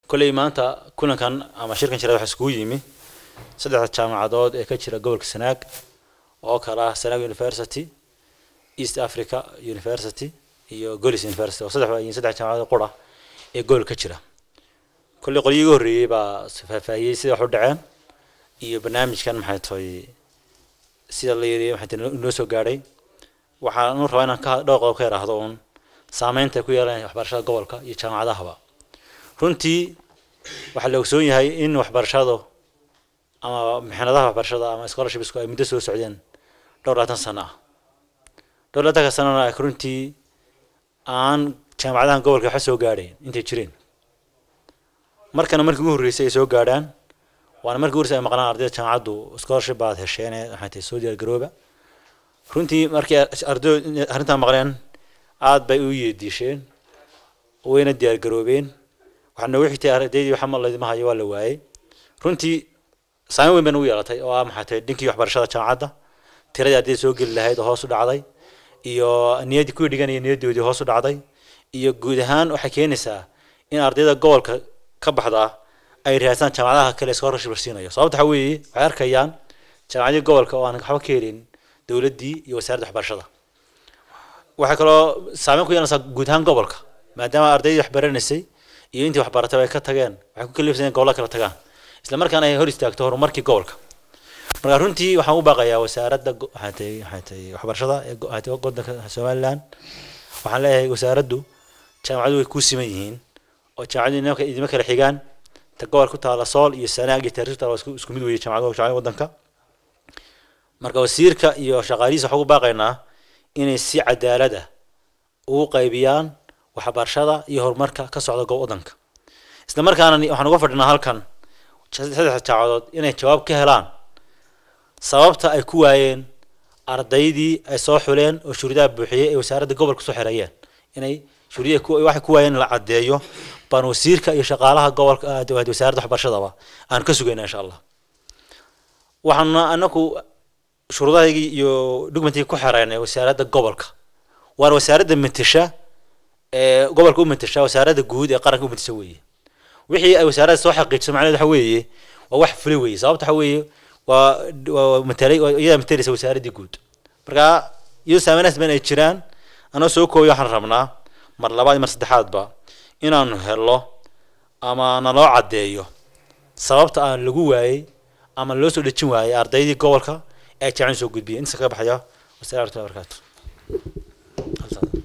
kolley maanta kulankan ama shirkan jira waxaa iskugu yimi saddexda jaamacadood ee ka jira gobolka sanaag oo kala ah sanaag university east africa university iyo golis university oo saddex waa saddex jaamacadood qura ee gobolka ka jira kolley qolyihii ugu horreeyey baa faahfaahiyey sida wax u dhaceen iyo barnaamijkan maxay tahay sida la yiri maxay tahay inoo soo gaadhay waxaan u rabaa inaan ka dhowr qodob ka yaraahdo uun saameynta ay ku yeelanaya waxbarashada gobolka iyo jaamacadahaba runtii waxaa la ogsoon yahay in waxbarashadu ama mixnadaha waxbarashada ama scholarshipsku ay muddo soo socdeen dhowr labaatan sano ah dhowr labaatanka sanona ay runtii aan jaamacadahan gobolka waxa soo gaadhayn intay jireen markana markii ugu horreysay ay soo gaadhaan waana markii ugu horreysay ay maqlaan ardayda jaamacaddu scholarship baad hesheen waxay tahay soo diyaar garooba runtii markii ardayo arrintaa maqleen aad bay u yeediisheen wayna diyaar garoobeen waxaa noogu xigtay ardaydii waxa ma laydima hayo waa la waayey runtii saameyn weyn bay nagu yeelatay oo ah maxay tahay dhinkii waxbarashada jaamacadda tiradii ardayda soo geli lahayd oo hoos u dhacday iyo niyaddii kuwii dhiganaya niyaddoodii hoos u dhacday iyo guud ahaan waxay keenaysaa in ardayda gobolka ka baxdaa ay raadsan jaamacadaha kale scholarship la siinayo sababta waxa weeye waxay arkayaan jaamacadii gobolka oo aan waxba ka helin dowladdii iyo wasaaradda waxbarashada waxay kaloo saameyn ku yeelanaysaa guud ahaan gobolka maadaama ardaydii wax baranaysay iyo intii waxbaratay ay ka tageen waxay ku kalifsan gobolada kala tagaan isla markaana ay hor istaagto horumarkii gobolka marka runtii waxaan u baaqayaa wasaaradda waxay tahay waxay tahay waxbarashada ee waddanka somaliland waxaan leeyahay wasaaraddu jaamacadu way ku siman yihiin oo jaamacadu inama idima kala xigaan ta gobol ku taala sool iyo sanaag iyo taariikh taala isku isku mid weeye jaamacadu jaamacada waddanka marka wasiirka iyo shaqaalihiisa waxaan ugu baaqaynaa inay si cadaalad ah ugu qaybiyaan waxbarashada iyo horumarka ka socda gob waddanka isla markaana waxaan uga fadhinaa halkan saddex jaamacadood inay jawaab ka helaan sababta ay ku waayeen ardaydii ay soo xuleen oo shuruudaha buuxiyey ee wasaaradda gobolka soo xereeyeen inay shuruudaha waxay ku waayeen in la caddeeyo baan wasiirka iyo shaqaalaha gobolka wasaaradda waxbarashadaba aan ka sugayna insha allah waxaana anaku shuruudahaygii iyo documentigii ku xereynay wasaaradda gobolka waana wasaaradda matasha ee gobolka u matasha wasaaradda guud ee qaranka u matasha weeye wixii ay wasaaradda soo xaqiijiso macnaheedu waxa weeye waa wax fulay weeye sababta waxa weeye waa waa matalay iyadaa matalaysa wasaaraddii guud marka iyadoo saameynahaas badan ay jiraan anoo soo koobiyo waxaan rabnaa mar labaad iyo mar saddexaadba inaanu helo ama naloo caddeeyo sababta aan lagu waayey ama loo soo dhejin waayey ardaydii gobolka ee jaamacada soo gudbiyay inta ka baxaya wasalaam warahmatullahi wabarakatu